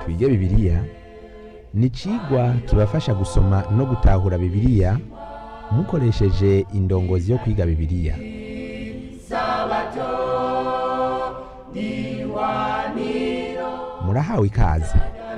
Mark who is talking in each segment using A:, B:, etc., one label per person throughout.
A: twige bibiliya ni icigwa kibafasha gusoma no gutahura bibiliya mukoresheje indongozi yo kwiga bibiliya murahawe ikaze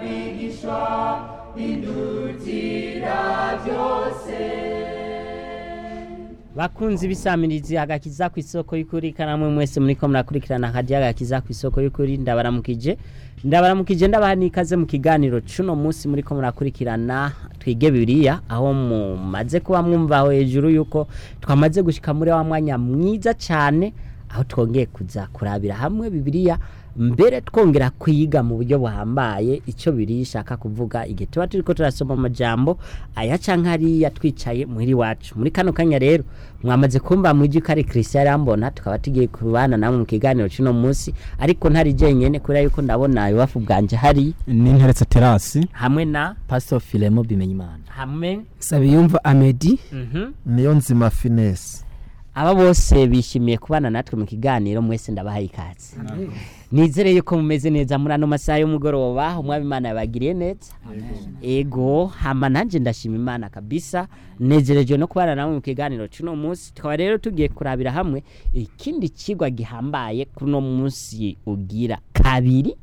B: bakunzi bisamirizi agakiza ku isoko y'ukuri kanamwe mwese muriko murakurikirana hadiya agakiza ku isoko y'ukuri ndabaramukije ndabaramukije ndabaha n'ikaze mu kiganiro cuno munsi muriko murakurikirana twige bibiliya aho mumaze kuba mwumva aho hejuru yuko twamaze gushika muri wa mwanya mwiza cyane aho twongeye kuza kurabira hamwe bibiliya mbere twongera kwiga mu buryo buhambaye icyo biri ishaka kuvuga igihe tuba turiko turasoma amajambo aya canke hariya twicaye muhiri wacu muri kano kanya rero mwamaze kumva mwiji ko ari Christian Rambona tukaba tugiye kubana namwe mu kiganiro cino munsi ariko ntari jenyene kubera yuko ndabona iwafu bwanje hari
C: n'interetse terasi
B: hamwe na
D: Pastor Filemo Bimenyimana
B: hamwe
E: Sabiyumva Amedi
B: mhm
F: niyo nzima finesi
B: aba bose bishimiye kubana natwe mu kiganiro mwese ndabahaye ikaze nizere yuko mumeze neza muri ano masaha y'umugoroba umwami imana yabagiriye neza ego hama nanjye ndashima imana kabisa nezereje no kubana namwe mu kiganiro cy'uno munsi tukaba rero tugiye kurabira hamwe ikindi kigwa gihambaye kuri uno munsi ugira kabiri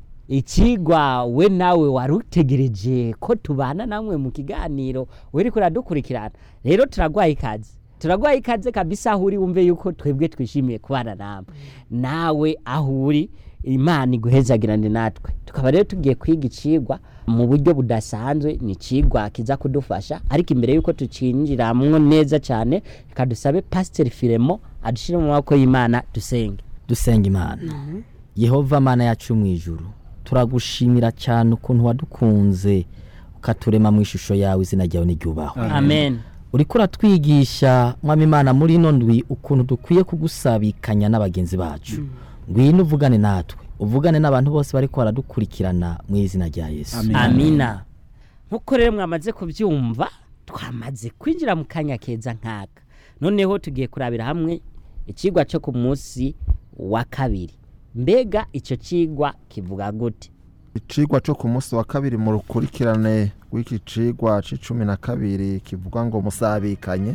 B: ikigwa we nawe wari utegereje ko tubana namwe mu kiganiro weri kuradukurikirana rero turagwaye ikaze turagwaye ikaze kabisa aho uri wumve yuko twebwe twishimiye kubana nawe nawe aho uri imana iguhezagirane natwe tukaba rero tugiye kwiga icigwa mu buryo budasanzwe ni icigwa kiza kudufasha ariko imbere yuko tucinjiramwo neza cyane reka dusabe pasiteri firemo adushire mu maboko y'imana dusenge
D: dusenga imana yehova mana yacu mu ijuru turagushimira cyane ukuntu wadukunze ukaturema mu ishusho yawe izina ryawe n'iryubahwe
B: amen
D: uriko uratwigisha mwami imana muri ino ndwi ukuntu dukwiye kugusabikanya n'abagenzi bacu ngwino uvugane natwe uvugane n'abantu bose bariko baradukurikirana mu izina rya yesu
C: Amen.
B: amina nk'uko rero mwamaze kubyumva twamaze kwinjira mu kanya keza nk'aka noneho tugiye kurabira hamwe ikigwa cyo ku munsi wa kabiri mbega icyo kigwa kivuga gute
F: icigwa cyo ku munsi wa kabiri mu rukurikirane rw'iki cigwa c'icumi na kabiri kivuga ngo musabikanye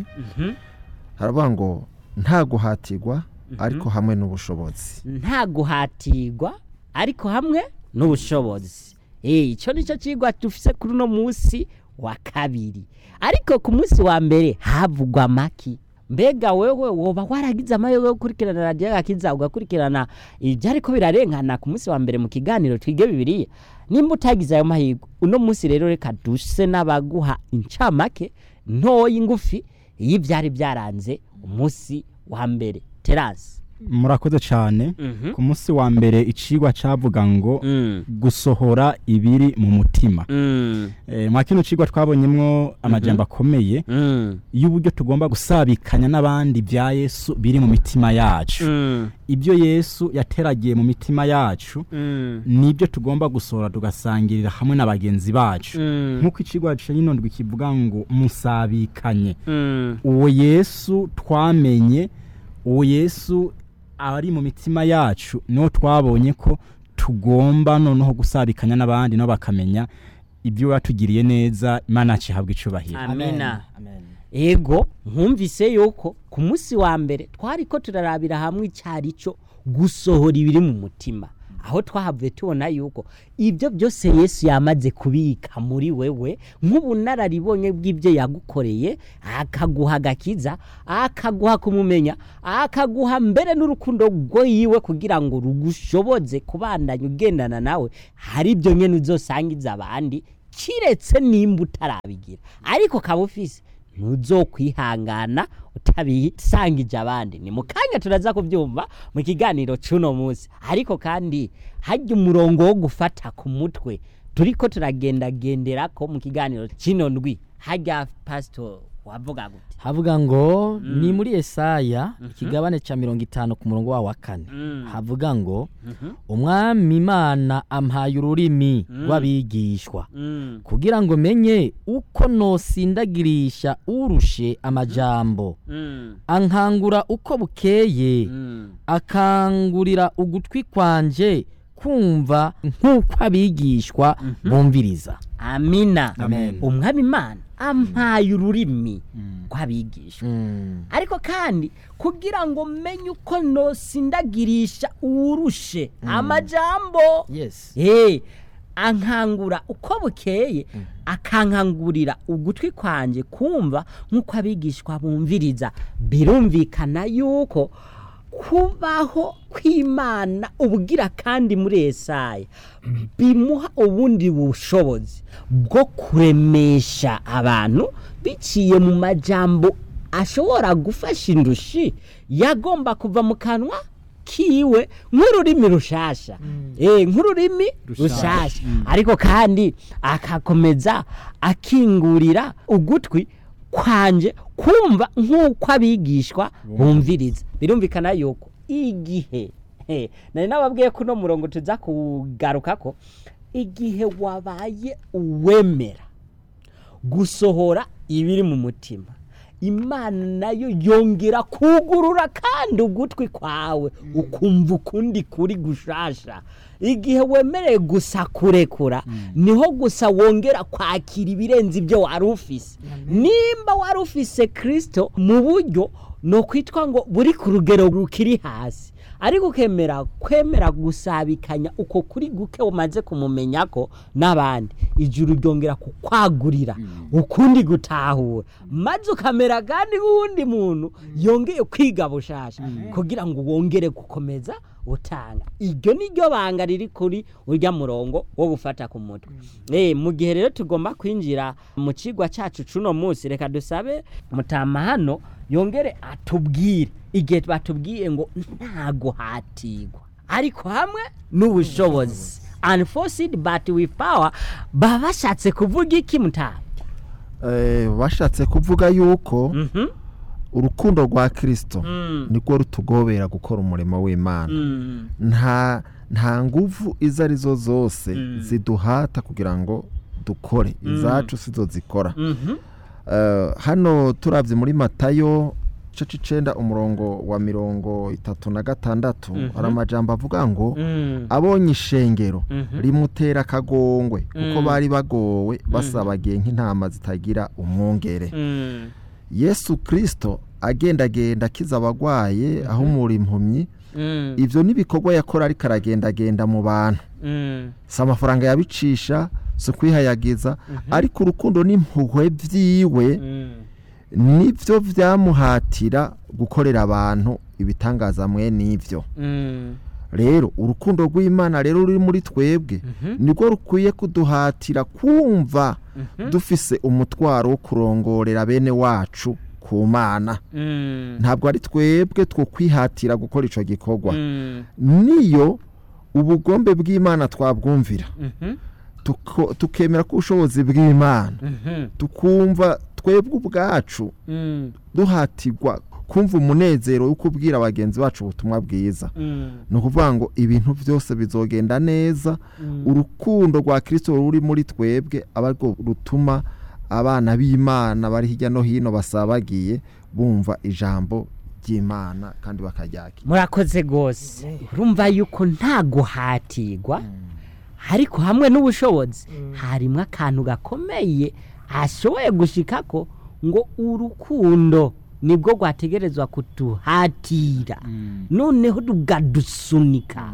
F: haravuga ngo nta guhatirwa ariko hamwe n'ubushobozi
B: nta guhatirwa ariko hamwe n'ubushobozi Eh, icyo ni cyo kigwa dufise kuri uno munsi wa kabiri ariko ku munsi wa mbere havugwa amaki mbega wewe woba waragize amahirwe yo gukurikirana radiyo gakiza ugakurikirana ibyariko birarengana ku munsi wa mbere mu kiganiro twige bibiliya nimba utagize ayo mahirwe uno munsi rero reka duse n'abaguha incamake ntoya ngufi y'ibyari byaranze umunsi wa mbere terasi
C: murakoze cyane ku munsi wa mbere icigwa cavuga ngo
B: Mm.
C: gusohora ibiri mu mutima
B: Mm.
C: Eh, mwa kino cigwa twabonyemwo amajambo akomeye
B: Mm.
C: y'uburyo tugomba gusabikanya n'abandi bya yesu biri mu mitima yacu
B: Mm.
C: ibyo yesu yateragiye mu mitima yacu
B: Mm.
C: nibyo tugomba gusohora tugasangirira hamwe na bagenzi bacu
B: Mm.
C: nk'uko icigwa c'ino ndwi kivuga ngo musabikanye
B: Mm.
C: uwo yesu twamenye uwo yesu ari mu mitima yacu niwo twabonye ko tugomba noneho gusabikanya n'abandi nabo bakamenya ibyo watugiriye neza imana yacu ihabwa icubahiro
B: amina
D: Amen.
B: ego nkumvise yuko ku munsi wa mbere twari ko turarabira hamwe icyari cyo gusohora ibiri mu mutima aho twahavuye tubona yuko ibyo byose yesu yamaze kubika muri wewe nk'ubunararibonye bw'ibyo yagukoreye akaguha agakiza akaguha kumumenya akaguha mbere n'urukundo rwo yiwe kugira ngo rugushoboze kubandanya ugendana nawe hari ibyo nyine uzosangiza abandi kiretse nimba utarabigira ariko kaba ufise ntuzokwihangana utabisangije abandi ni mu kanya turaza kubyumva mu kiganiro cy'uno munsi ariko kandi hajya umurongo wo gufata ku mutwe turiko turagendagendera ko mu kiganiro kino ndwi hajya pasito wavuga gute
D: havuga ngo ni muri Yesaya ikigabane cya mirongo itanu ku murongo wawo wa kane havuga ngo umwami imana ampaye ururimi rw'abigishwa
B: Mm.
D: kugira ngo menye uko nosindagirisha urushe amajambo
B: Mm.
D: ankangura uko bukeye
B: Mm.
D: akangurira ugutwi kwanje kumva nk'uko abigishwa bumviriza
B: amina
D: Amen.
B: umwami imana ampaye ururimi rw'abigisha ariko kandi kugira ngo menye uko nosindagirisha uwurushe amajambo
D: yes
B: Eh, ankangura uko bukeye akankangurira ugutwi kwanjye kumva nk'uko abigishwa bumviriza birumvikana yuko kubaho kw'imana ubugira kandi muri esaya bimuha ubundi bushobozi bwo kuremesha abantu biciye mu majambo ashobora gufasha indushi yagomba kuva mu kanwa kiwe nk'ururimi rushasha eh nk'ururimi rushasha ariko kandi akakomeza akingurira ugutwi kwanje kumva nk'uko abigishwa bumviriza birumvikana yuko igihe he, nari nababwiye ko uno murongo tuza kugaruka ko igihe wabaye uwemera gusohora ibiri mu mutima imana nayo yongera kugurura kandi ugutwi kwawe ukumva ukundi kuri gushasha igihe wemereye gusa kurekura niho gusa wongera kwakira ibirenze ibyo wari ufise nimba wari ufise kirisito mu buryo ni ukwitwa ngo buri ku rugero rukiri hasi ariko ukemera kwemera gusabikanya uko kuri guke umaze kumumenya ko n'abandi ijuru ryongera kukwagurira ukundi gutahura maze ukamera kandi nk'uwundi muntu yongeye kwiga bushasha kugira ngo wongere gukomeza utanga iryo ni ryo banga riri kuri urya murongo wo gufata ku mutwe eh mu gihe rero tugomba kwinjira mu kigwa cyacu cuno munsi reka dusabe mutama hano yongere atubwire igihe batubwiye ngo nta guhatirwa ariko hamwe n'ubushobozi unforced but with power baba bashatse kuvuga iki mutama
F: Eh, bashatse kuvuga yuko
B: Mhm.
F: urukundo rwa kirisito
B: Mm.
F: nirwo rutugobera gukora umurimo w'imana
B: Mm.
F: nta nta nguvu izo arizo zose
B: Mm.
F: ziduhata kugira ngo dukore izacu sizo zikora
B: Mhm.
F: Eh, hano turabye muri matayo igice icenda umurongo wa mirongo itatu na gatandatu hari amajambo avuga ngo
B: Mm.
F: abonye ishengero
B: Mhm.
F: rimutera akagongwe kuko
B: Mm.
F: bari bagowe basabagiye nk'intama zitagira umwungere
B: Mm.
F: yesu kirisito agendagenda akiza abagwaye ahumura impumyi
B: Mm.
F: ibyo n'ibikorwa yakora ariko aragendagenda mu bantu
B: Mm.
F: si amafaranga yabicisha si ukwihayagiza ariko urukundo n'impuhwe byiwe
B: Mm.
F: nibyo byamuhatira gukorera abantu ibitangaza mwe n'ibyo
B: Mm.
F: rero urukundo rw'imana rero ruri muri twebwe nirwo rukwiye kuduhatira kumva dufise umutwaro wo kurongorera bene wacu ku mana
B: Mm.
F: ntabwo ari twebwe two kwihatira gukora icyo gikorwa
B: Mm.
F: niyo ubugombe bw'imana twabwumvira
B: Mhm.
F: tuko- tukemera ko ubushobozi bw'imana
B: Mhm.
F: tukumva twebwe ubwacu
B: Mm.
F: duhatirwa kumva umunezero wo kubwira bagenzi bacu ubutumwa bwiza
B: Mm.
F: ni ukuvuga ngo ibintu byose bizogenda neza urukundo rwa kirisito ruri muri twebwe aba rwo rutuma abana b'imana bari hirya no hino basabagiye bumva ijambo ry'imana kandi bakaryakira
B: murakoze rwose urumva yuko nta guhatirwa ariko hamwe n'ubushobozi harimo akantu gakomeye ashoboye gushika ko ngo urukundo nibwo rwategerezwa kuduhatira noneho rukadusunika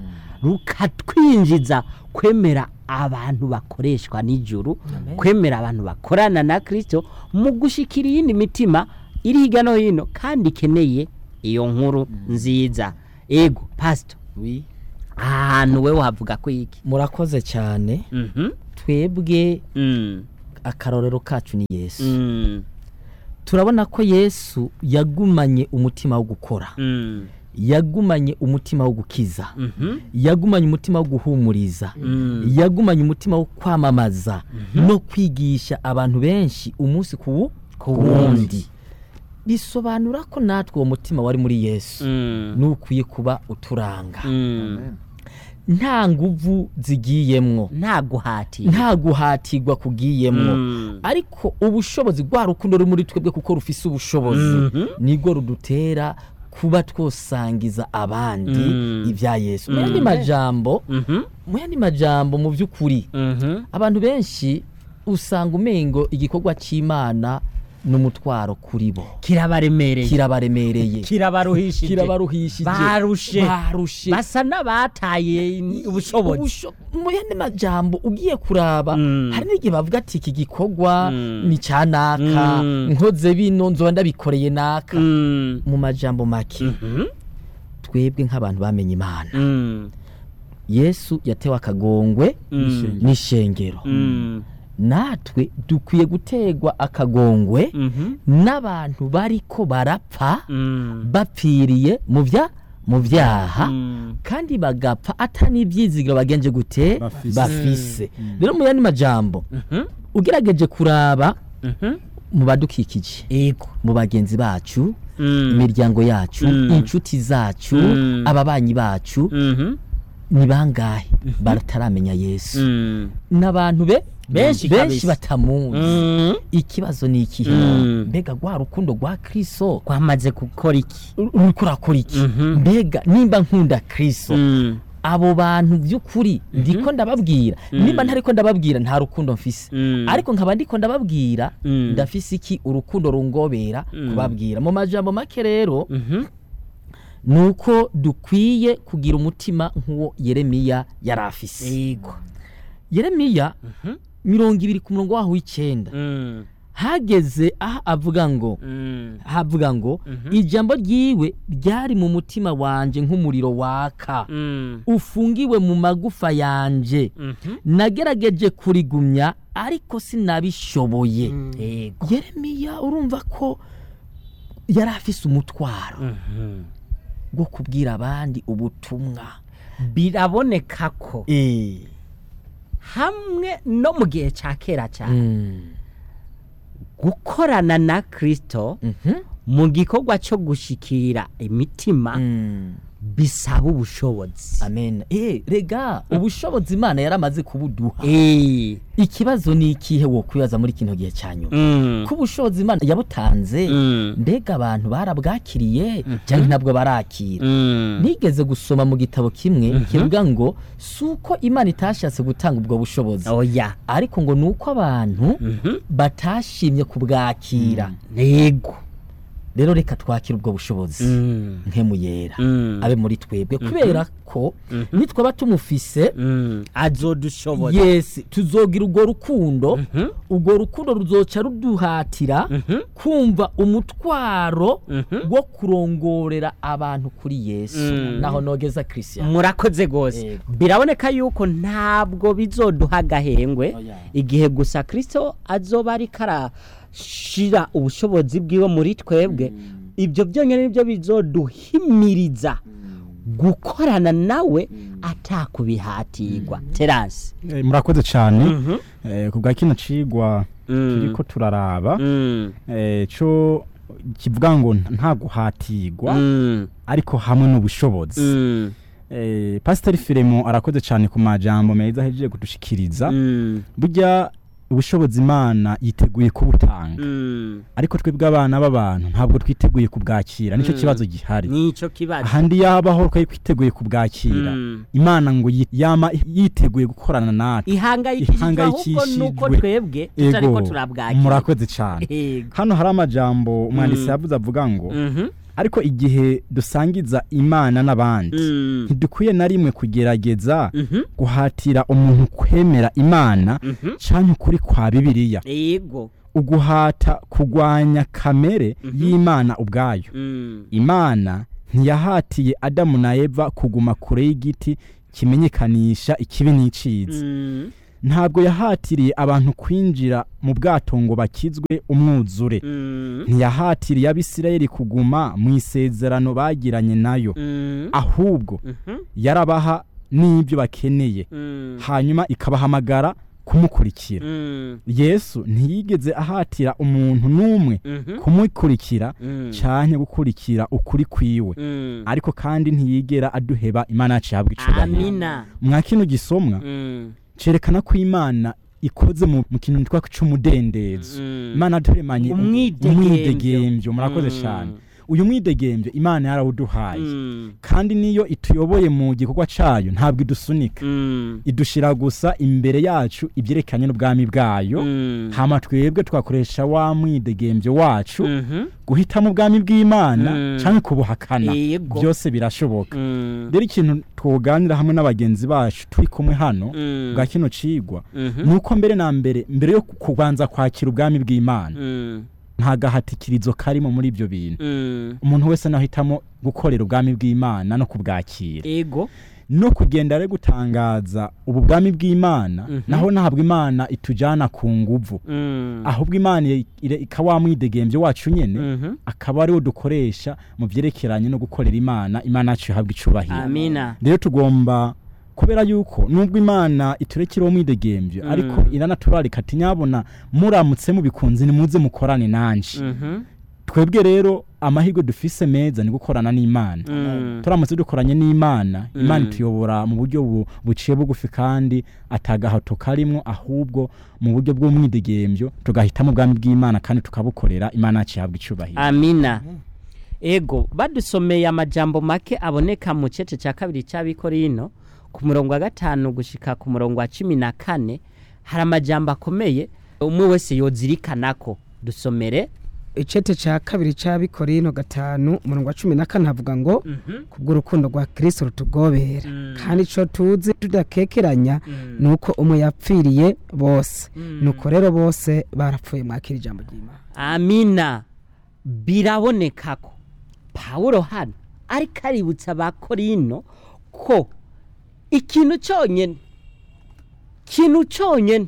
B: rukatwinjiza kwemera abantu bakoreshwa n'ijuru kwemera abantu bakorana na kirisito mu gushyikira iyindi mitima iri hirya no hino kandi ikeneye iyo nkuru nziza ego pasito
D: Oui.
B: ahantu we wavuga ko iki
D: murakoze cyane
B: Mhm.
D: twebwe
B: Mm.
D: akarorero kacu ni yesu
B: Mm.
D: turabona ko yesu yagumanye umutima wo gukora
B: Mm.
D: yagumanye umutima wo gukiza
B: Mhm.
D: yagumanye umutima wo guhumuriza
B: Mm.
D: yagumanye umutima wo kwamamaza no kwigisha abantu benshi umunsi ku wu- ku wundi bisobanura ko natwe uwo mutima wari muri yesu
B: Mm.
D: nukwiye kuba uturanga
B: Mm.
D: nta nguvu zigiyemwo
B: nta guhatira
D: nta guhatirwa kugiyemwo
B: Mm.
D: ariko ubushobozi rwa rukundo ruri muri twebwe kuko rufise ubushobozi
B: Mhm.
D: nibwo rudutera kuba twosangiza abandi
B: Mm.
D: ibya yesu mu
B: Mm.
D: yandi majambo
B: Mhm.
D: mu yandi majambo mu by'ukuri
B: Mhm.
D: abantu benshi usanga umengo igikorwa cy'imana ni umutwaro kuri bo
B: kirabaremereye
D: kirabaremereye
B: kirabaruhishije
D: kirabaruhishije
B: barushe
D: barushe
B: basa n'abataye ubushobozi
D: Ubusho- mu yandi majambo ugiye kuraba
B: Mm.
D: hari n'igihe bavuga ati iki gikorwa
B: Mm.
D: ni cya naka
B: Mm.
D: nkoze bino nzoba ndabikoreye naka
B: Mm.
D: mu majambo make
B: Mhm.
D: twebwe nk'abantu bamenye imana
B: Mm.
D: yesu yatewe akagongwe
B: Mm.
D: n'ishengero
B: Mm.
D: natwe dukwiye gutegwa akagongwe
B: Mhm.
D: n'abantu bariko barapfa
B: Mm.
D: bapfiriye mu bya mu byaha
B: Mm.
D: kandi bagapfa atari ibyizigiro bagenje gute
C: Bafise.
D: bafise rero mu yandi majambo
B: Mhm.
D: ugerageje kuraba
B: Mhm.
D: mu badukikije
B: Ego.
D: mu bagenzi bacu
B: Mm.
D: imiryango yacu
B: Mm.
D: inshuti zacu
B: Mm.
D: ababanyi bacu
B: Mhm.
D: ni bangahe bataramenya yesu
B: Mm.
D: n'abantu be
B: Benshi
D: benshi
B: kabisa.
D: batamuzi
B: Mm.
D: ikibazo ni ikihe
B: Mm.
D: mbega rwa rukundo rwa kristo
B: kwamaze gukora iki
D: uriko urakora iki
B: Mhm.
D: mbega nimba nkunda kristo
B: Mm.
D: abo bantu by'ukuri ndiko ndababwira nimba ntariko ndababwira nta rukundo mfise
B: Mm.
D: ariko nkaba ndiko ndababwira
B: Mm.
D: ndafise iki urukundo rungobera
B: Mm.
D: kubabwira mu majambo make rero
B: Mhm.
D: nuko dukwiye kugira umutima nk'uwo yeremiya yari afise
B: Ego.
D: yeremiya
B: Mhm.
D: mirongo ibiri ku murongo waho w'icyenda
B: Mm.
D: hageze aho avuga ngo
B: Mm.
D: havuga ngo
B: Mhm.
D: ijambo ryiwe ryari mu mutima wanje nk'umuriro waka
B: Mm.
D: ufungiwe mu magufa yanje
B: Mhm.
D: nagerageje kurigumya ariko sinabishoboye
B: Ego.
D: yeremiya urumva ko yari afise umutwaro
B: Mhm.
D: bwo kubwira abandi ubutumwa
B: biraboneka ko
D: Eh,
B: hamwe no mu gihe cya kera cyane
D: mm,
B: gukorana na kirisito
D: mhm,
B: mu gikorwa cyo gushikira imitima
D: mm.
B: bisaba ubushobozi
D: amen eh rega ubushobozi imana yaramaze kubuduha
B: Eh.
D: ikibazo ni ikihe wo kwibaza muri kino gihe cya nyuma
B: Mm.
D: ko ubushobozi imana yabutanze
B: Mm.
D: mbega abantu barabwakiriye cyangwa ntabwo barakira
B: Mm.
D: nigeze gusoma mu gitabo kimwe kivuga ngo si uko imana itashatse gutanga ubwo bushobozi
B: oya
D: ariko ngo ni uko abantu
B: Mhm.
D: batashimye kubwakira
B: nego
D: rero reka twakire ubwo bushobozi
B: Mm.
D: nkemu yera
B: Mm.
D: abe muri twebwe kubera ko nitwaba tumufise
B: Mm. azodushoboza
D: yesi tuzogira urwo rukundo
B: Mhm.
D: urwo rukundo ruzoca ruduhatira
B: Mhm.
D: kumva umutwaro
B: Mhm.
D: wo kurongorera abantu kuri yesu
B: Mm.
D: naho nogeza christian
B: murakoze rwose
D: Yego.
B: biraboneka yuko ntabwo bizoduha agahengwe
D: Oya.
B: igihe gusa kirisito azoba ariko arashira ubushobozi bwiwe muri twebwe ibyo byonyine nibyo bizoduhimiriza gukorana nawe atakubihatirwa terasi
C: Eh, murakoze cyane Eh, ku bwa kino cigwa
B: Mm.
C: turiko turaraba
B: Mm.
C: eh, co kivuga ngo nta guhatirwa
B: Mm.
C: ariko hamwe n'ubushobozi
B: Mm.
C: eh, pasiteri firemo arakoze cyane ku majambo meza ahejeje kudushikiriza
B: Mm.
C: burya ubushobozi imana yiteguye kubutanga
B: Mm.
C: ariko twebwe abana b'abantu ntabwo twiteguye kubwakira nicyo
B: Mm.
C: kibazo gihari
B: nico kibazo
C: ahandi yabaho twari twiteguye kubwakira
B: Mm.
C: imana ngo yi- yama yiteguye gukorana natwe
B: ihangayikishijwe ahubwo
C: Ihangayikishijwe.
B: nuko twebwe tutariko turabwakira
C: murakoze cyane
B: Yego.
C: hano hari amajambo umwanditsi
B: Mm.
C: yavuze avuga ngo
B: Mhm.
C: ariko igihe dusangiza imana n'abandi
B: Mm.
C: ntidukwiye na rimwe kugerageza
B: Mhm.
C: guhatira umuntu kwemera imana
B: Mhm.
C: canke ukuri kwa bibiliya
B: yego
C: uguhata kugwanya kamere
B: Mhm.
C: y'imana ubwayo
B: Mm.
C: imana ntiyahatiye adamu na eva kuguma kure y'igiti kimenyekanisha ikibi n'iciza
B: Mm.
C: ntabwo yahatiriye abantu kwinjira mu bwato ngo bakizwe umwuzure
B: Mm.
C: ntiyahatiriye abisirayeli kuguma mu isezerano bagiranye nayo
B: Mm.
C: ahubwo
B: Mhm.
C: yarabaha n'ibyo bakeneye
B: Mm.
C: hanyuma ikabahamagara kumukurikira
B: Mm.
C: yesu ntiyigeze ahatira umuntu n'umwe
B: Mhm.
C: kumukurikira
B: Mm.
C: canke gukurikira ukuri kwiwe
B: Mm.
C: ariko kandi ntiyigera aduheba imana yacu ihabwa icubahiro
B: amina
C: mwa kino gisomwa
B: Mm.
C: cerekana ko imana ikoze mu mu kintu twitwa c'umudendezo
B: Mm.
C: imana yaturemanye
B: Umwidegemvyo.
C: umwidegemvyo murakoze
B: Mm.
C: cyane uyu mwidegembyo imana yarawuduhaye
B: Mm.
C: kandi niyo ituyoboye mu gikorwa cayo ntabwo idusunika
B: Mm.
C: idushira gusa imbere yacu ibyerekanye n'ubwami bwayo
B: Mm.
C: hama twebwe twakoresha wa mwidegembyo wacu
B: Mhm.
C: guhitamo ubwami bw'imana
B: Mm.
C: canke kubuhakana
B: Yego.
C: byose birashoboka
B: Mm.
C: rero ikintu twoganira hamwe n'abagenzi bacu turi kumwe hano
B: Mm.
C: bwa kino cigwa
B: Mhm.
C: nuko mbere na mbere mbere yo kubanza kwakira ubwami bw'imana
B: Mm.
C: nta gahatikirizo karimo muri ibyo bintu
B: Mm.
C: umuntu wese nahitamo gukorera ubwami bw'imana no kubwakira
B: ego
C: no kugenda ari gutangaza ubu bwami bw'imana
B: Mhm.
C: naho ntabwo imana itujyana ku nguvu
B: Mm.
C: ahubwo imana ire- ire- ikaba mwidegembyo wacu nyine
B: Mhm.
C: akaba ariwo dukoresha mu byerekeranye no gukorera imana imana yacu ihabwa icubahiro
B: amina
C: rero tugomba kubera yuko nubwo imana iturekera uwo mwidegembyo
B: Mm.
C: ariko iranaturarika ati nyabona muramutse mubikunze nimuze mukorane nanje
B: Mhm.
C: twebwe rero amahirwe dufise meza ni gukorana n'imana
B: Mm.
C: turamutse dukoranye n'imana imana
B: Mm.
C: ituyobora mu buryo bu- buciye bugufi kandi atagahato karimwo ahubwo mu buryo bw'umwidegembyo tugahitamo ubwami bw'imana kandi tukabukorera imana yacu ihabwa icubahiro
B: amina ego badusomeye amajambo make aboneka mu cece cya kabiri cy'abikorino ku murongo wa gatanu gushika ku murongo wa cumi na kane hari amajambo akomeye umwe wese yozirikana ko dusomere
E: icete cya kabiri cy'abikorino gatanu umurongo wa cumi na kane havuga ngo kubw'urukundo rwa kirisito rutugobera kandi icyo tuzi tudakekeranya ni uko umwe yapfiriye bose nuko rero bose barapfuye mwakira ijambo ry'imana
B: amina biraboneka ko pawulo hano ariko aributsa abakorino ko ikintu cyonyine ikintu cyonyine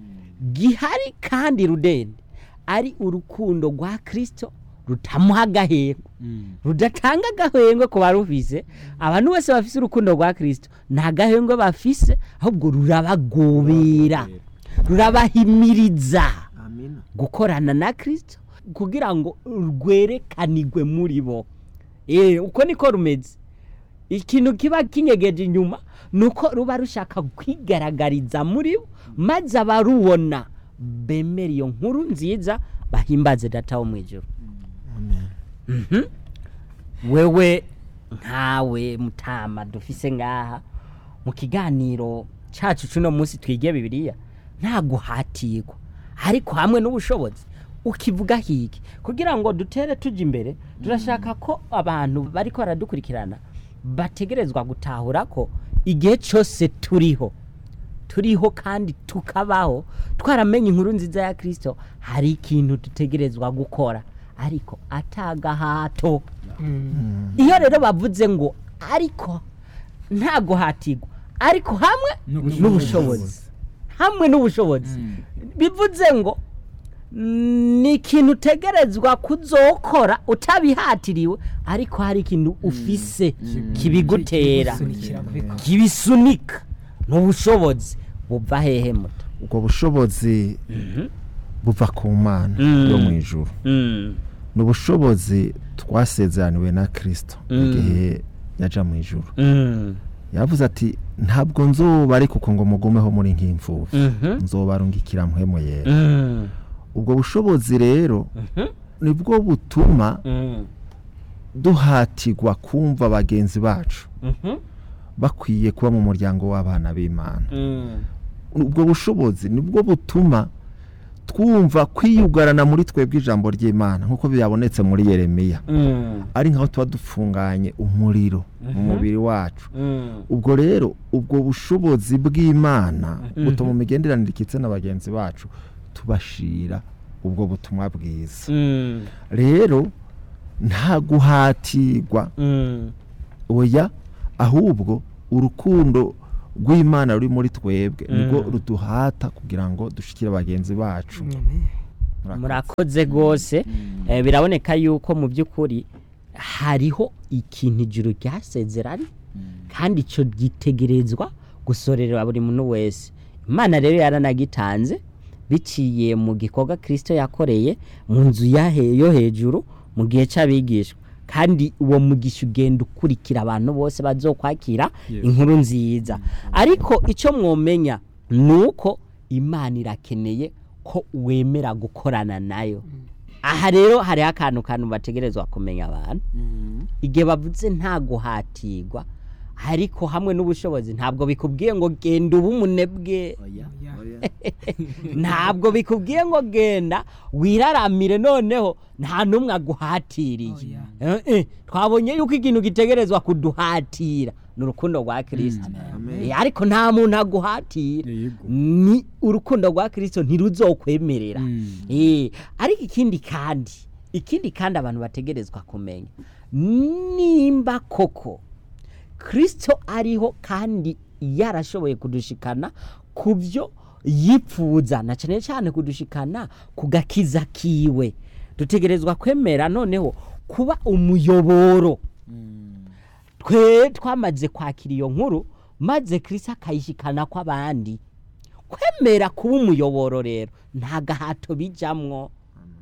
B: gihari kandi rudende ari urukundo rwa kirisito rutamuha agahengwe rudatanga agahengwe ku barufise abantu bose bafise urukundo rwa kirisito nta gahengwe bafise ahubwo rurabagobera rurabahimiriza gukorana na kirisito kugira ngo rwerekanigwe muri bo Eh, uko niko rumeze ikintu kiba kinyegeje inyuma ni uko ruba rushaka kwigaragariza muri bo maze abarubona bemera iyo nkuru nziza bahimbaze data wo mu ijoro Mhm. wewe nkawe mutama dufise ngaha mu kiganiro cacu cuno munsi twige bibiliya nta guhatirwa ariko hamwe n'ubushobozi ukivuga hiki kugira ngo dutere tujya imbere turashaka ko abantu bariko baradukurikirana bategerezwa gutahura ko igihe cyose turiho turiho kandi tukabaho twaramenye inkuru nziza ya kirisito hari ikintu dutegerezwa gukora ariko atagahato iyo rero bavuze ngo ariko nta guhatirwa ariko hamwe
C: N'ubushobozi.
B: n'ubushobozi hamwe n'ubushobozi bivuze ngo ni ikintu utegerezwa kuzokora utabihatiriwe ariko hari ikintu ufise kibigutera
E: Sunikira kubikora.
B: kibisunika n'ubushobozi buva hehe muto
F: ubwo bushobozi buva ku mana
B: Mm.
F: yo mu ijuru ni ubushobozi twasezeraniwe na kirisito mu
B: Mm.
F: gihe yaja mu ijuru yavuze ati ntabwo nzoba ariko uko ngo mugumeho muri nk'imfubyi nzobarungikira muhemo yera ubwo bushobozi rero nibwo butuma duhatirwa kumva bagenzi bacu bakwiye kuba mu muryango w'abana b'imana ubwo bushobozi nibwo butuma twumva kwiyugarana muri twebwe ijambo ry'imana nk'uko byabonetse muri yeremiya ari nkaho tuba dufunganye umuriro mu mubiri wacu ubwo rero ubwo bushobozi bw'imana butuma mu migenderanire ikitse na bagenzi bacu tubashira ubwo butumwa bwiza rero nta guhatirwa oya ahubwo urukundo rw'imana ruri muri twebwe nibwo ruduhata kugira ngo dushikire bagenzi bacu Murakoze.
B: murakoze rwose Eh, biraboneka yuko mu by'ukuri hariho ikintu ijuru ryasezeranye kandi icyo gitegerezwa gusorera buri muntu wese imana rero yaranagitanze biciye mu gikorwa kirisito yakoreye mu nzu yahe- yo hejuru mu gihe cy'abigishwa kandi uwo mugisha ugenda ukurikira abantu bose bazokwakira
C: Yes.
B: inkuru nziza ariko icyo mwomenya ni uko imana irakeneye ko wemera gukorana nayo aha rero hariho akantu kantu bategerezwa kumenya abantu igihe bavuze nta guhatirwa ariko hamwe n'ubushobozi ntabwo bikubwiye ngo genda uba umunebwe ntabwo bikubwiye ngo genda wiraramire noneho nta n'umwe aguhatiriye Eh, eh, twabonye yuko ikintu gitegerezwa kuduhatira ni urukundo rwa kirisito Eh, ariko nta muntu aguhatira
C: Yego.
B: ni urukundo rwa kirisito ntiruzokwemerera Eh, ariko ikindi kandi ikindi kandi abantu bategerezwa kumenya nimba koko kirisito ariho kandi yarashoboye kudushikana ku byo yipfuza na cyane cyane kudushikana ku gakiza kiwe dutegerezwa kwemera noneho kuba umuyoboro twe twamaze kwakira iyo nkuru maze kirisito akayishikana kw'abandi kwemera kuba umuyoboro rero nta gahato bijamwo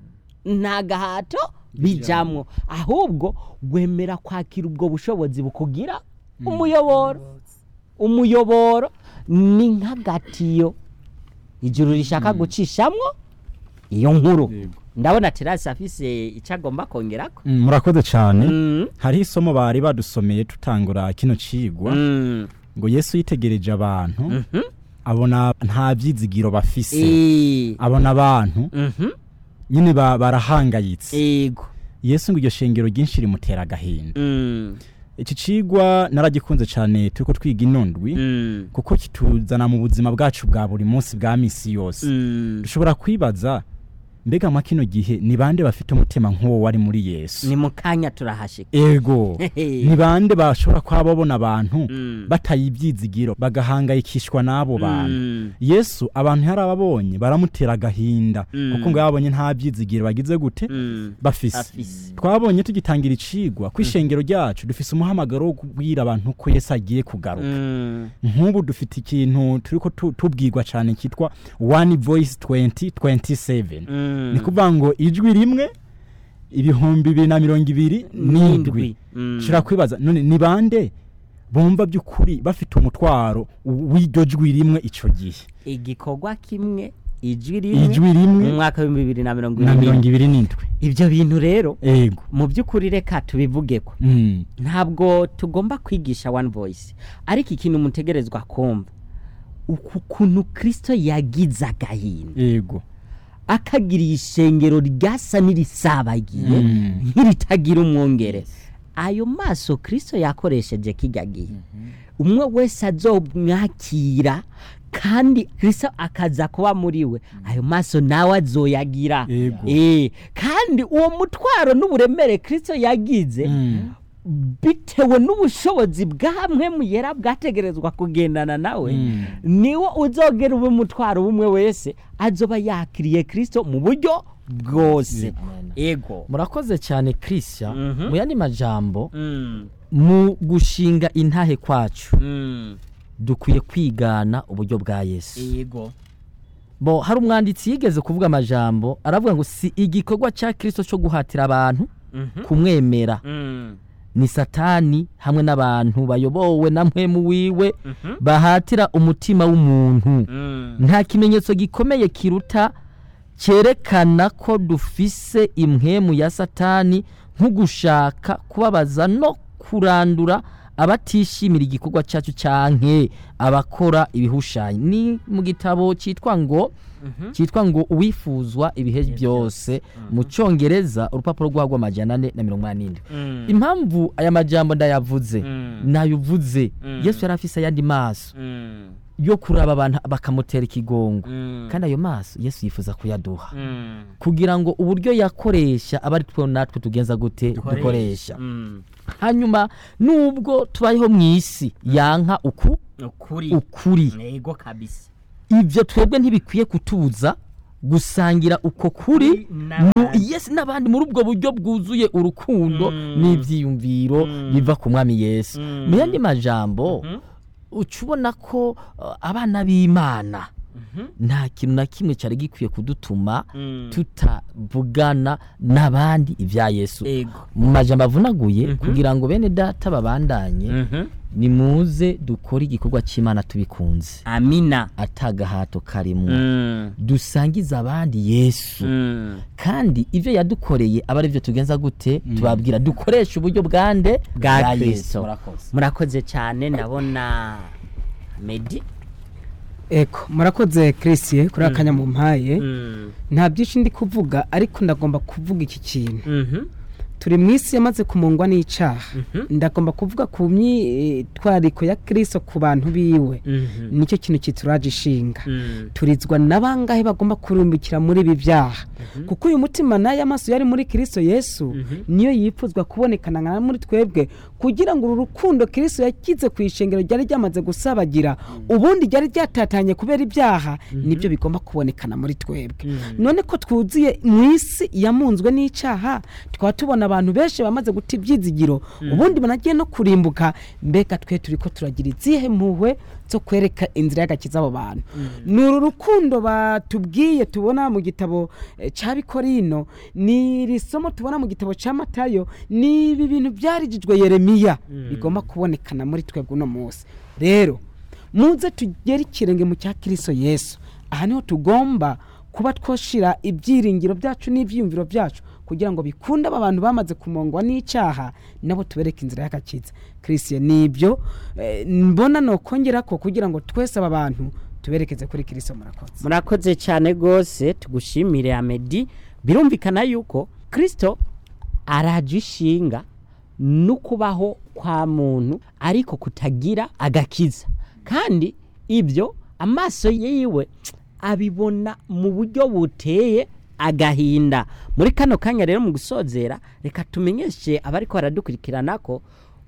B: nta gahato bijamwo ahubwo wemera kwakira ubwo bushobozi bukugira umuyoboro umuyoboro ni nk'agatiyo ijuru rishaka gucishamwo iyo nkuru
C: Yego.
B: ndabona terasi afise icyo agomba kongerako
C: Mm, murakoze cyane
B: Mm,
C: hariho isomo bari badusomeye tutangura kino cigwa
B: mm,
C: ngo yesu yitegereje abantu
B: mhm.
C: abona nta byizigiro bafise
B: Eh,
C: abona abantu
B: mhm,
C: nyine ba- barahangayitse
B: yego
C: yesu ngo iryo shengero ryinshi rimutera agahinda
B: Mm,
C: iki cigwa naragikunze cyane turiko twiga inondwi
B: mm,
C: kuko kituzana mu buzima bwacu bwa buri munsi bwa misi yose
B: mm.
C: dushobora kwibaza mbega mwa kino gihe ni bande bafite umutima nk'uwo wari muri yesu
B: ni mu kanya turahashika
C: ego
B: Hehe.
C: ni bande bashobora kuba babona abantu
B: Mm.
C: bataye ibyizigiro bagahangayikishwa n'abo bantu
B: Mm,
C: yesu abantu yarababonye baramutera agahinda
B: Mm.
C: kuko ngo babonye nta byizigiro bagize gute
B: mm.
C: bafise
B: afise
C: twabonye tugitangira icigwa ku ishengero ryacu dufise umuhamagaro wo kubwira abantu ko yesu agiye kugaruka
B: Mm,
C: nk'ubu dufite ikintu turiko tu- tubwirwa cyane cyitwa one voice 2027
B: mm.
C: ni kuvuga ngo ijwi rimwe ibihumbi bibiri na mirongo ibiri n'indwi
B: Mm.
C: shira kwibaza none ni bande bumva by'ukuri bafite umutwaro w'iryo jwi rimwe ico gihe
B: igikorwa kimwe ijwi rimwe
C: ijwi rimwe
B: mu mwaka w'ibihumbi bibiri na mirongo
C: na
B: ine
C: mirongo ibiri n'indwi
B: ibyo bintu rero
C: ego
B: mu by'ukuri reka tubivugeko
C: Mm.
B: ntabwo tugomba kwigisha one voice ariko ikintu mutegerezwa kumva uku kuntu kirisito yagize agahinda
C: ego
B: akagiriye ishengero ryasa n'irisabagiye
C: Mm.
B: nk'iritagira umwongere ayo maso kirisito yakoresheje kigagiye umwe wese azomwakira kandi kirisito akaza kuba muri we ayo maso nawe azoyagira
C: Ego.
B: Eh, kandi uwo mutwaro n'uburemere kirisito yagize
C: Mm.
B: bitewe n'ubushobozi bwamwe mu yera bwategerezwa kugendana nawe
C: Mm.
B: niwo uzogera ube umutwaro w'umwe wese azoba yakiriye kirisito mu buryo bwose ego
D: murakoze cyane christian
B: Mhm.
D: mu yandi majambo
B: Mm,
D: mu gushinga intahe kwacu
B: mm,
D: dukwiye kwigana uburyo bwa yesu
B: ego
D: bo hari umwanditsi yigeze kuvuga amajambo aravuga ngo si igikorwa cya kirisito cyo guhatira abantu
B: Mhm.
D: kumwemera
B: Mm,
D: ni satani hamwe n'abantu bayobowe na mpwemu wiwe
B: mhm.
D: bahatira umutima w'umuntu
B: Mm,
D: nta kimenyetso gikomeye kiruta cyerekana ko dufise impwemu ya satani nko gushaka kubabaza no kurandura abatishimira igikorwa cyacu cyanke abakora ibihushanyo ni mu gitabo cyitwa ngo
B: mhm.
D: cyitwa ngo uwifuzwa ibihe byose mu cyongereza urupapuro rwagwa amajana ane na mirongo inani n'indwi
B: Mm,
D: impamvu aya majambo ndayavuze
B: Mm.
D: nayovuze
B: Mm.
D: yesu yari afise ayandi maso
B: mm,
D: yo kuraba abantu bakamutera ikigongo
B: mm,
D: kandi ayo maso yesu yifuza kuyaduha
B: mm.
D: kugira ngo uburyo yakoresha abe ari two natwe tugenza gute dukoresha
B: Mm,
D: hanyuma nubwo tubayeho mu isi yanka uku
B: ukuri
D: ukuri
B: ego kabisa
D: ibyo twebwe ntibikwiye kutubuza gusangira uko kuri mu yesu n'abandi muri ubwo buryo bwuzuye urukundo
B: Mm.
D: n'ibyiyumviro
B: Mm.
D: biva ku mwami yesu
B: Mm.
D: mu yandi majambo
B: Mhm.
D: uca ubona ko uh, abana b'imana nta kintu na kimwe cyari gikwiye kudutuma tutavugana n'abandi ibya yesu
B: ego
D: mu majambo avunaguye
B: Mhm.
D: kugira ngo bene data babandanye
B: Mhm.
D: nimuze dukore igikorwa cy'imana tubikunze
B: amina
D: atagahato karimwo
B: Mm.
D: dusangize abandi yesu
B: Mm.
D: kandi ibyo yadukoreye aba ari byo tugenza gute tubabwira dukoresha uburyo bwande
B: bwa kristo
D: murakoze
B: murakoze cyane ndabona medi
E: eko murakoze chrisie kuri akanya mu mpaye
B: Mm.
E: nta byinshi ndi kuvuga ariko ndagomba kuvuga iki kintu
B: Mhm.
E: turi mu isi yamaze kumungwa n'icaha
B: Mhm.
E: ndagomba kuvuga ku myitwariko ya kristo ku bantu biwe
B: Mhm.
E: nicyo kintu kituraje ishinga
B: Mm.
E: turizwa n'abangahe bagomba kurumbukira muri ibi byaha kuko uyu mutima nayo amaso yari muri kristo yesu niyo yipfuzwa kubonekana nka muri twebwe kugira ngo uru rukundo kristo yakize ku ishengero ryari ryamaze gusabagira ubundi ryari ryatatanye kubera ibyaha nibyo bigomba kubonekana muri twebwe none ko twuzuye mu isi yamunzwe n'icyaha tukaba tubona abantu benshi bamaze guta ibyizigiro ubundi banagiye no kurimbuka mbega twe turi ko turagira izihe mpuhwe zo kwereka inzira y'agakiza abo bantu ni uru rukundo batubwiye tubona mu gitabo eh, cya bikorino ni iri somo tubona mu gitabo cya matayo ni ibi bintu byarijijwe yeremiya bigomba kubonekana muri twebwe uno munsi rero muze tugere ikirenge mu cya kiriso yesu aha niho tugomba kuba twoshira ibyiringiro byacu n'ibyiyumviro byacu kugira ngo bikunde aba bantu bamaze kumongwa n'icyaha nabo tubereke inzira y'agakiza christian nibyo eh, mbona nokongera ko kugira ngo twese aba bantu tuberekeze kuri kiriso murakoze
B: murakoze cyane rwose tugushimire amedi birumvikana yuko kirisito araje ishinga no kubaho kwa muntu ariko kutagira agakiza kandi ibyo amaso yiwe abibona mu buryo buteye agahinda muri kano kanya rero mu gusozera reka tumenyeshe abariko baradukurikirana ko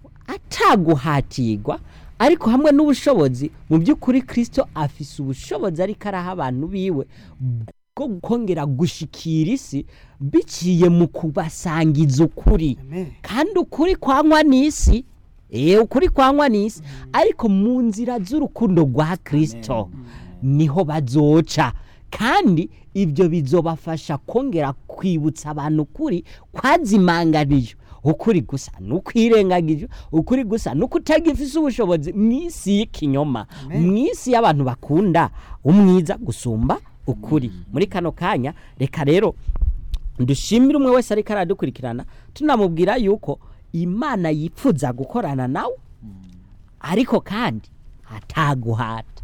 B: ataguhatirwa ariko hamwe n'ubushobozi mu by'ukuri kirisito afise ubushobozi ariko araha abantu biwe bwo kongera gushikira isi biciye mu kubasangiza ukuri kandi ukuri kwanywa n'isi eee ukuri kwanywa n'isi ariko mu nzira z'urukundo rwa kirisito niho bazoca kandi ibyo bizobafasha kongera kwibutsa abantu ukuri kwazimanganijwe ukuri gusa ni ukwirengagije ukuri gusa ni ukutagifise ubushobozi mu isi y'ikinyoma mu isi y'abantu bakunda umwiza gusumba ukuri muri kano kanya reka rero dushimire umwe wese ariko aradukurikirana tunamubwira yuko imana yipfuza gukorana nawe ariko kandi ataguhata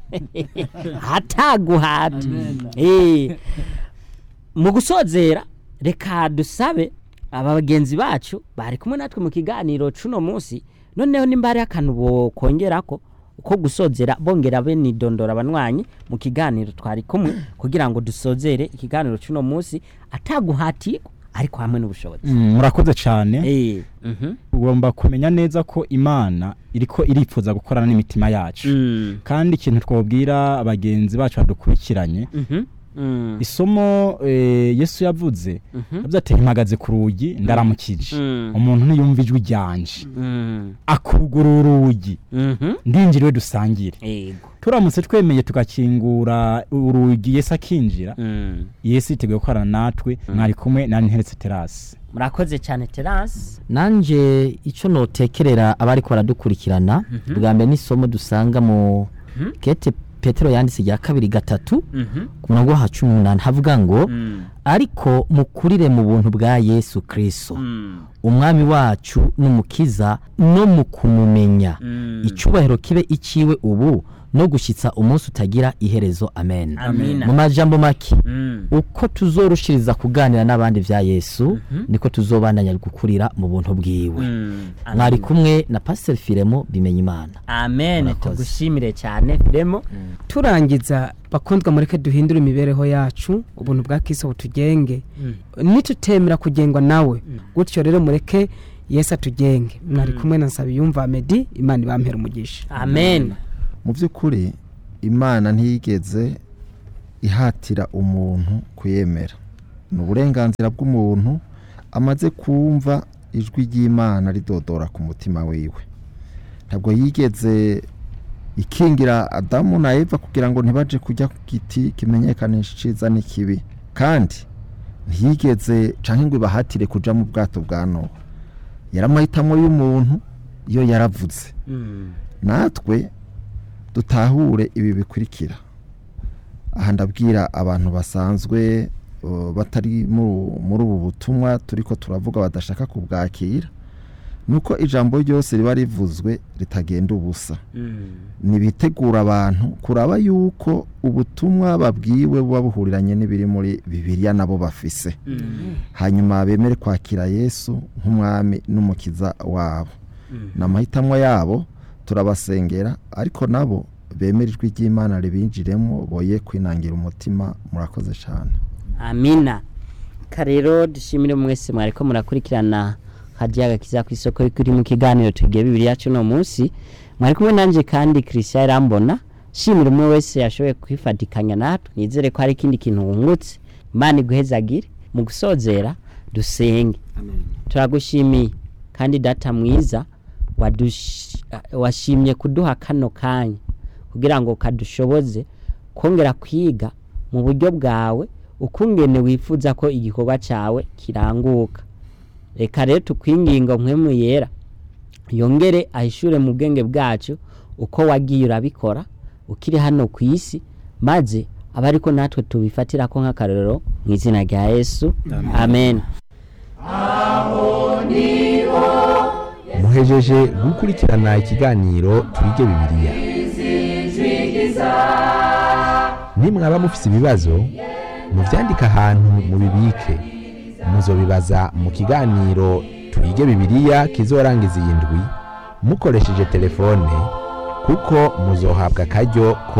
B: ataguhata Eh, mu gusozera reka dusabe aba bagenzi bacu bari kumwe natwe mu kiganiro cuno munsi noneho nimba hari akantu bokongera ko ko gusozera bongera benidondora abanywanyi mu kiganiro twari kumwe kugira ngo dusozere ikiganiro cuno munsi ataguhatirwa ariko hamwe n'ubushobozi
C: Mm, murakoze cyane
B: Eh, mhm.
C: ugomba kumenya neza ko imana iriko iripfuza gukorana n'imitima yacu
B: Mm,
C: kandi ikintu twabwira abagenzi bacu badukurikiranye
B: mhm, mm,
C: isomo eh, yesu yavuze
B: mhm,
C: yavuze ati mpagaze ku rugi ndaramukije
B: Mm.
C: umuntu ntiyumva ijwi ryanje
B: mm,
C: akugurura urugi
B: mhm.
C: ndinjiriwe dusangire
B: Ego.
C: turamutse twemeye tugakingura urugi yesu akinjira
B: Mm.
C: yesu yiteguye gukorana natwe mwari kumwe na nteretse terasi
B: murakoze cyane terasi
D: nanje icyo notekerera abari baradukurikirana bwa mbere n'isomo dusanga mu kete petero yanditse rya kabiri gatatu ku murongo wa cumi n'umunani havuga ngo ariko mukurire mu buntu bwa yesu kirisito umwami wacu n'umukiza no mu kumumenya icyubahiro kibe iciwe ubu no gushyitsa umunsi utagira iherezo amen
B: Amina.
D: mu majambo make
B: Mm.
D: uko tuzorushiriza kuganira n'abandi bya yesu niko tuzobandanya gukurira mu buntu bwiwe
B: Mm.
D: mwari kumwe na pasiteri firemo bimenya imana
B: amen
D: Murakoze.
B: tugushimire cyane remo
E: turangiza bakundwa mureke duhindure imibereho yacu ubuntu bwa kiso butugenge nitutemera kugengwa nawe gutyo rero mureke yesu atugenge mwari kumwe na nsabiyumva medi imana ibampera umugisha
B: amen
F: mu by'ukuri imana ntiyigeze ihatira umuntu kuyemera ni uburenganzira bw'umuntu amaze kumva ijwi ry'imana ridodora ku mutima wiwe ntabwo yigeze ikingira adamu na eva kugira ngo ntibaje kujya ku giti kimenyekanisha iciza n'ikibi kandi ntiyigeze canke ngo ibahatire kuja mu bwato bwa nowa yari amahitamo y'umuntu iyo yaravuze natwe dutahure ibi bikurikira aha ndabwira abantu basanzwe uh, batari mu- muri ubu butumwa turiko turavuga badashaka kubwakira nuko ijambo ryose riba rivuzwe ritagenda ubusa nibitegura abantu kuraba yuko ubutumwa babwiwe buba buhuriranye n'ibiri muri bibiliya nabo bafise hanyuma bemere kwakira yesu nk'umwami n'umukiza wabo ni amahitamo yabo turabasengera ariko nabo bemere ijwi ry'imana ribinjiremo boye kwinangira umutima murakoze cyane
B: amina karero dushimire mwese mwariko murakurikirana hadiya agakiza ku isoko kuri mu kiganiro tugiye bibiri yacu no munsi mwari kumwe nanje kandi christian irambona shimira umwe wese yashoboye kwifatikanya natwe nizere ko hari ikindi kintu wungutse imana iguhezagire mu gusozera dusenge turagushimiye kandi data mwiza wadush- washimye kuduha kano kanya kugira ngo kadushoboze kongera kwiga mu buryo bwawe ukungene wifuza ko igikorwa cyawe kiranguka reka rero tukwinginga mpwemu yera yongere ahishure mu bwenge bwacu uko wagiye urabikora ukiri hano ku isi maze aba ariko natwe tubifatira ko nk'akarorero mu izina rya yesu amen
A: muhejeje gukurikirana ikiganiro twige bibiliya nimwaba mufise ibibazo muvyandike ahantu mubibike muzobibaza mu kiganiro twige bibiliya kizorangiza iyi ndwi mukoresheje telefone kuko muzohabwa akaryo ko